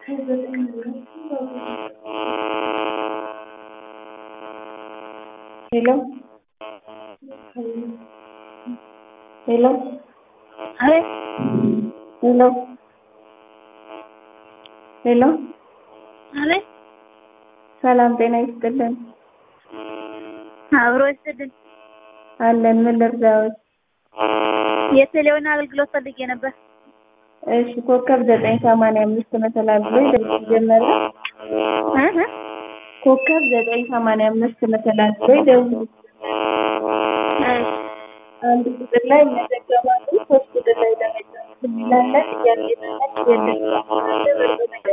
hello hello አቤት hello hello አቤት ሰላም ጤና ይስጥልን አብሮ ይስጥልን። አለን ምን ልርዳዎት የቴሌውን አገልግሎት ፈልጌ ነበር። እሺ ኮከብ ዘጠኝ ሰማንያ አምስት መሰላል ብሎ ይደውል ጀመረ እ እ ኮከብ ዘጠኝ ሰማንያ አምስት መሰላል ብሎ ይደውሉ እሺ አንድ ቁጥር ላይ መዘገባሉ ሶስት ቁጥር ላይ ለመጫወት የሚላለን እያለ የለም